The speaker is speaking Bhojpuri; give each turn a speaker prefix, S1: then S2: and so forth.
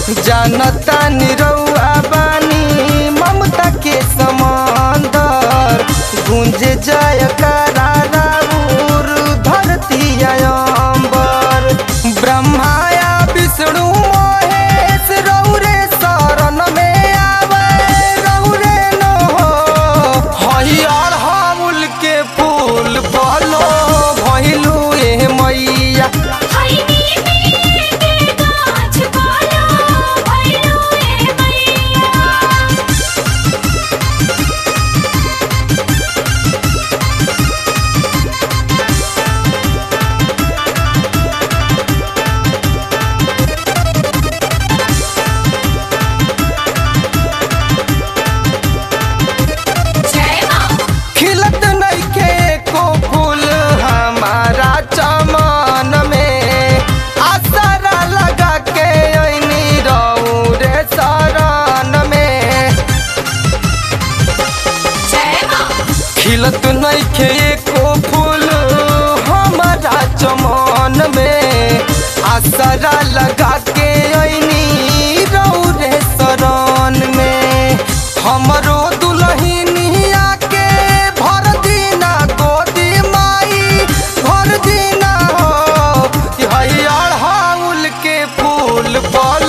S1: जानता निरौआ बानी ममता के समंदर गुंज जय कराराउर धरती अंबर ब्रह्माया विष्णु महेश रौरे शरण में आवे रौरे न हो हरियर हमूल के फूल बोलो भइलू ए मैया
S2: खैनी में के गाछ बोलो भइलू ए मैया जय मां
S1: खिलत नइखे एको फूल हमारा चमन में आसरा लगा के ऐनी रहू रे शरण में
S2: जय मां
S1: खिलत नइखे एको फूल हमारा चमन में आसरा लगा के ऐनी रहू रे शरण में हमरो दुल्हनिया के भर दीना गोदी माई भर दीना हो कि हरियर हाउल के फूल बोल